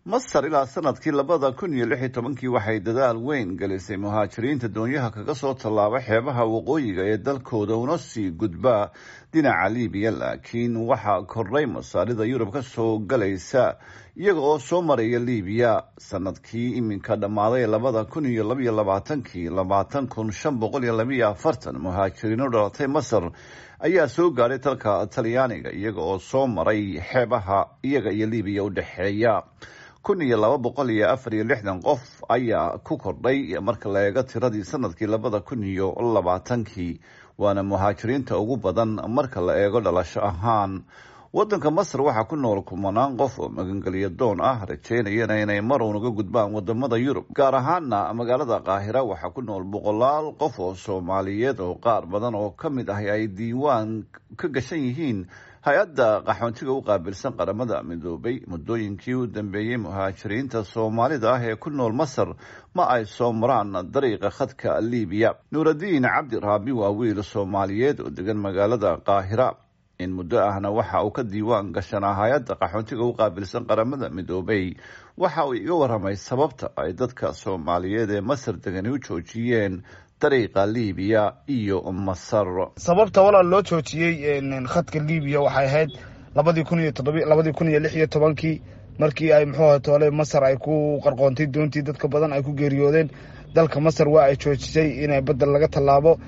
masar ilaa sanadkii labada kun iyo lix iyo tobankii waxay dadaal weyn gelisay muhaajiriinta doonyaha kaga soo tallaaba xeebaha waqooyiga ee dalkooda una sii gudbaa dhinaca libiya laakiin waxaa kordhay masaarida yurub ka soo galaysa iyaga oo soo maraya libiya sanadkii iminka dhammaaday labada kun iyo labaiyo labaatankii labaatan kun shan boqol iyo labaiyo afartan muhaajiriino dhalatay masar ayaa soo gaadhay dalka talyaaniga iyaga oo soo maray xeebaha iyaga iyo libiya u dhexeeya kun iyo laba boqol iyo afar iyo lixdan qof ayaa ku kordhay marka la eego tiradii sanadkii labada kun iyo labaatankii waana muhaajiriinta ugu badan marka la eego dhalasho ahaan wadanka masar waxaa ku nool kumanaan qof oo magangelyo doon ah rajeynayana inay mar unaga gudbaan wadamada yurub gaar ahaana magaalada qaahira waxaa ku nool boqolaal qof oo soomaaliyeed oo qaar badan oo ka mid ah ay diiwaan ka gashan yihiin hay-adda qaxoontiga u qaabilsan qaramada midoobay muddooyinkii u dambeeyey muhaajiriinta soomaalida ah ee ku nool masar ma ay soo maraan dariiqa khadka libiya nuuradiin cabdi raabi waa wiil soomaaliyeed oo degan magaalada qaahira in muddo ahna waxa uu ka diiwaan gashanaa hay-adda qaxoontiga u qaabilsan qaramada midoobay waxa uu iga waramay sababta ay dadka soomaaliyeed ee masar degani u joojiyeen dariiqa libiya iyo masar sababta walaal loo joojiyey khadka libiya waxay ahayd labadii kun iyo todob labadii kun iyo lix iyo tobankii markii ay muxuu aha toole masar ay ku qarqoontay doontii dadka badan ay ku geeriyoodeen dalka masar waa ay joojisay inay badda laga tallaabo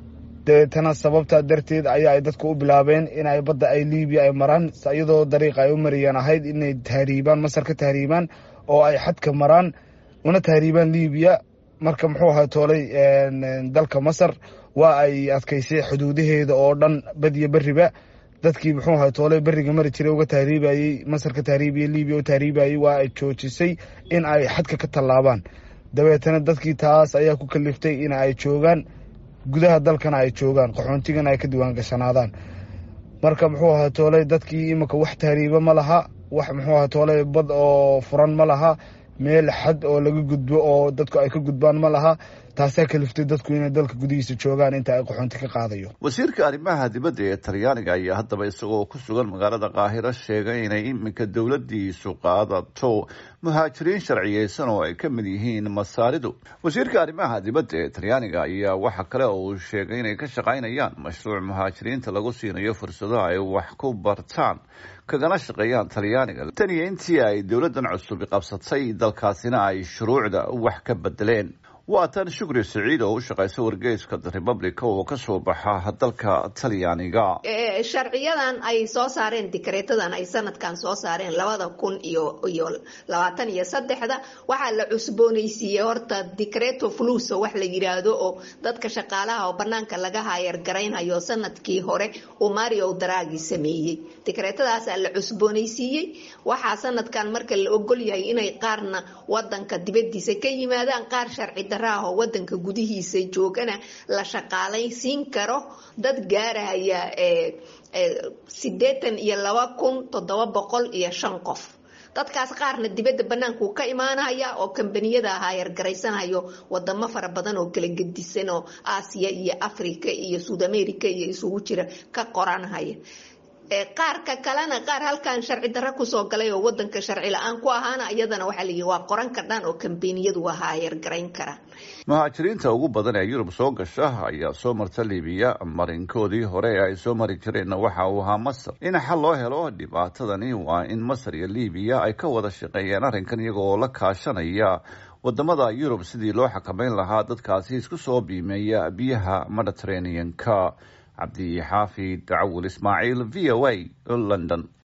deetana sababtaa darteed ayaa ay dadku u bilaabeen inay badda ay libiya ay maraan iyadoo dariiqa ay u mariyeen ahayd inay tahriibaan masar ka tahriibaan oo ay xadka maraan una tahriibaan libiya marka muxuu ahaa toolay dalka masar waa ay adkaysay xuduudaheeda oo dhan badiyo beriba dadkii muxuu ahaa toolay beriga mari jiray uga tahriibayey masar ka tahriibaya libiya u tahriibayey waa ay joojisay in ay xadka ka tallaabaan dabeetana dadkii taas ayaa ku kaliftay in ay joogaan gudaha dalkana ay joogaan qaxoontigana ay ka diwaan gashanaadaan marka muxuu ahaa toolay dadkii iminka wax tahriiba ma laha wax muxuu ahaa toolay bad oo furan ma laha meel xad oo laga gudbo oo dadku ay ka gudbaan ma laha taasaa kaliftay dadku inay dalka gudihiisa joogaan inta ay qaxoonti ka qaadayo wasiirka arrimaha dibadda ee talyaaniga ayaa haddaba isagoo ku sugan magaalada qaahiro sheegay inay iminka dowladiisu qaadato muhaajiriin sharciyeysan oo ay ka mid yihiin masaaridu wasiirka arrimaha dibadda ee talyaaniga ayaa waxa kale oo uu sheegay inay ka shaqaynayaan mashruuc muhaajiriinta lagu siinayo fursado ay wax ku bartaan kagana shaqeeyaan talyaaniga tan iyo intii ay dowladdan cusubi qabsatay dalkaasina ay shuruucda wax ka bedeleen waa tan shukri siciid oo u shaqaysa wargeyska the republica oo ka soo baxa dalka talyaaniga sharciyadan ay soo saareen dikreetadan ay sanadkan soo saareen labada kun iyo iyo labaatan iyo saddexda waxaa la cusboonaysiiyey horta dicreto fluso wax la yiraahdo oo dadka shaqaalaha oo banaanka laga haayar garaynhayo sanadkii hore uu mario dragi sameeyey dikreetadaasaa la cusboonaysiiyey waxaa sanadkan marka la ogol yahay inay qaarna wadanka dibadiisa ka yimaadaan qaar sharci oo wadanka gudihiisa joogana la shaqaalaysiin karo dad gaaraya sideetan iyo laba kun toddoba boqol iyo shan qof dadkaas qaarna dibadda banaanku ka imaanaya oo kambaniyada haayar garaysanhayo wadamo fara badan oo kala gedisan oo aasiya iyo africa iyo suud america iyo isugu jira ka qoranhaya qaarka kalena qaar halkan sharci darro kusoo galay oo wadanka sharci la-aan ku ahaana iyadana waxaa layihi waa qoran kardhaan oo kambaniyadu waa haayar garayn karaan muhaajiriinta ugu badan ee yurub soo gasha ayaa soo marta libiya marinkoodii hore ee ay soo mari jireenna waxa uu ahaa masar in xal loo helo dhibaatadani waa in masar iyo libiya ay ka wada shaqeeyeen arrinkan iyaga oo la kaashanaya wadamada yurub sidii loo xakameyn lahaa dadkaasi isku soo biimeeya biyaha mediterranean-ka cabdi xaafid dacawul ismaaciil v o a london